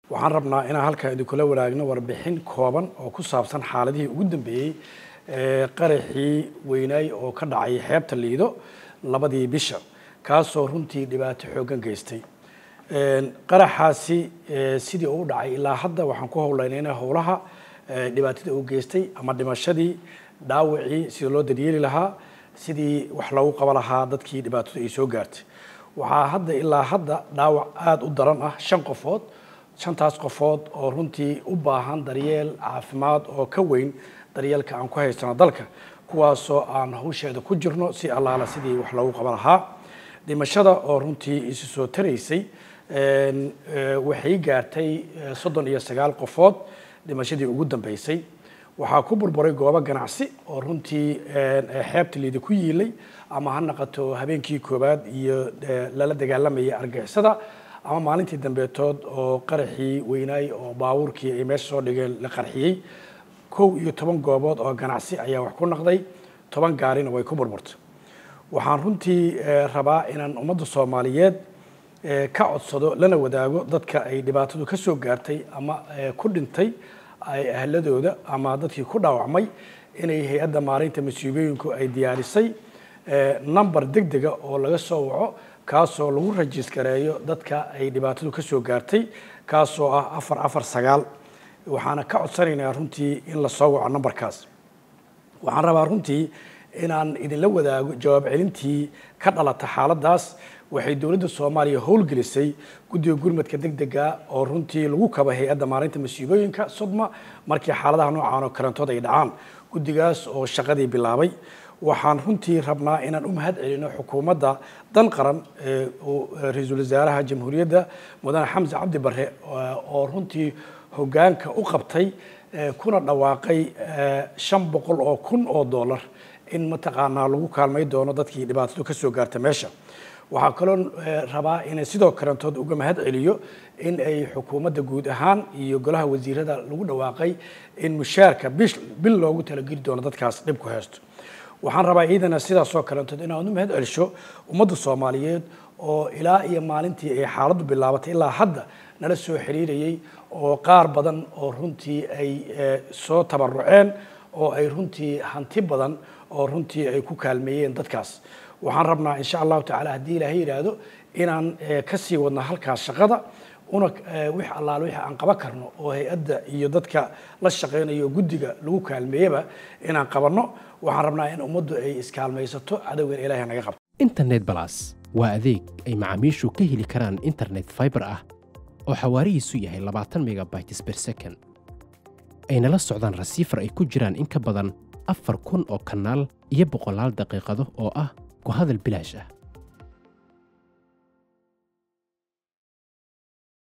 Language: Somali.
waxaan rabnaa inaan halkan idinkula wadaagno warbixin kooban oo ku saabsan xaaladihii ugu dambeeyey qaraxii weynaay oo ka dhacay xeebta liido labadii bisha kaasoo runtii dhibaato xooggan geystay qaraxaasi sidii uu dhacay ilaa hadda waxaan ku howlaynayna howlaha dhibaatada uu geystay ama dhimashadii dhaawacii sidii loo daryeeli lahaa sidii wax loogu qaba lahaa dadkii dhibaatadu ay soo gaartay waxaa hadda ilaa hadda dhaawac aada u daran ah shan qofood shantaas qofood oo runtii u baahan daryeel caafimaad oo ka weyn daryeelka aan ku haysano dalka kuwaasoo aan hawsheeda ku jirno si allaala sidii wax loogu qaban lahaa dhimashada oo runtii isu soo taraysay waxay gaartay soddon iyo sagaal qofood dhimashadii ugu dambeysay waxaa ku burburay goobo ganacsi oo runtii xeebta liida ku yiilay ama ha naqato habeenkii koowaad iyo lala dagaalamaya argixisada ama maalintii dambeetood oo qaraxii weynaay oo baabuurkii ay meesha soo dhigeen la qarxiyey kow iyo toban goobood oo ganacsi ayaa wax ku naqday toban gaarina way ku burburtay waxaan runtii rabaa inaan ummadda soomaaliyeed ka codsado lana wadaago dadka ay dhibaatadu ka soo gaartay ama ku dhintay ahladooda ama dadkii ku dhaawacmay inay hay-adda maareynta masiibooyinku ay diyaarisay number deg dega oo laga soo waco kaasoo lagu rajiskareeyo dadka ay dhibaatadu ka soo gaartay kaasoo ah afar afar sagaal waxaana ka codsanaynaa runtii in la soo waco numberkaas waxaan rabaa runtii inaan idinla wadaago jawaab celintii ka dhalata xaaladdaas waxay dowladda soomaaliya howlgelisay guddiga gurmadka deg dega oo runtii lagu kaba hay-adda maareynta masiibooyinka sodma markii xaaladaha noocan oo kalantood ay dhacaan guddigaas oo shaqadii bilaabay waxaan runtii rabnaa inaan u mahad celino xukuumadda dan qaran ra-iisul wasaaraha jamhuuriyadda mudane xamse cabdi bare oo runtii hoggaanka u qabtay kuna dhawaaqay shan boqol oo kun oo dollar in mataqaanaa lagu kaalmay doono dadkii dhibaatadu ka soo gaarta meesha waxaa kaloo rabaa inay sidoo kalantood uga mahad celiyo in ay xukuumadda guud ahaan iyo golaha wasiirada lagu dhawaaqay in mushaarka bil loogu talageli doono dadkaas dhib ku haysto waxaan rabaa ciidana sidaasoo kalantood inaan u mahad celisho ummadda soomaaliyeed oo ilaa iyo maalintii ay xaaladdu bilaabatay ilaa hadda nala soo xiriirayay oo qaar badan oo runtii ay soo tabaruceen oo ay runtii hanti badan oo runtii ay ku kaalmeeyeen dadkaas waxaan rabnaa insha allahu tacala haddii ilaahay yidhaahdo inaan kasii wadno halkaas shaqada una wix allaale wix aan qaban karno oo hay-adda iyo dadka la shaqeynayo guddiga lagu kaalmeeyaba inaan qabanno waxaan rabnaa in ummaddu ay iskaalmaysato cadowgan ilaahay naga qabto internet balas waa adeeg ay macaamiishu ka heli karaan internet fiber ah oo xawaarihiisu yahay labaatan megabytes per second ayna la socdaan rasiifar ay ku jiraan in ka badan afar kun oo kanaal iyo boqolaal daqiiqado oo ah ku hadal bilaash ah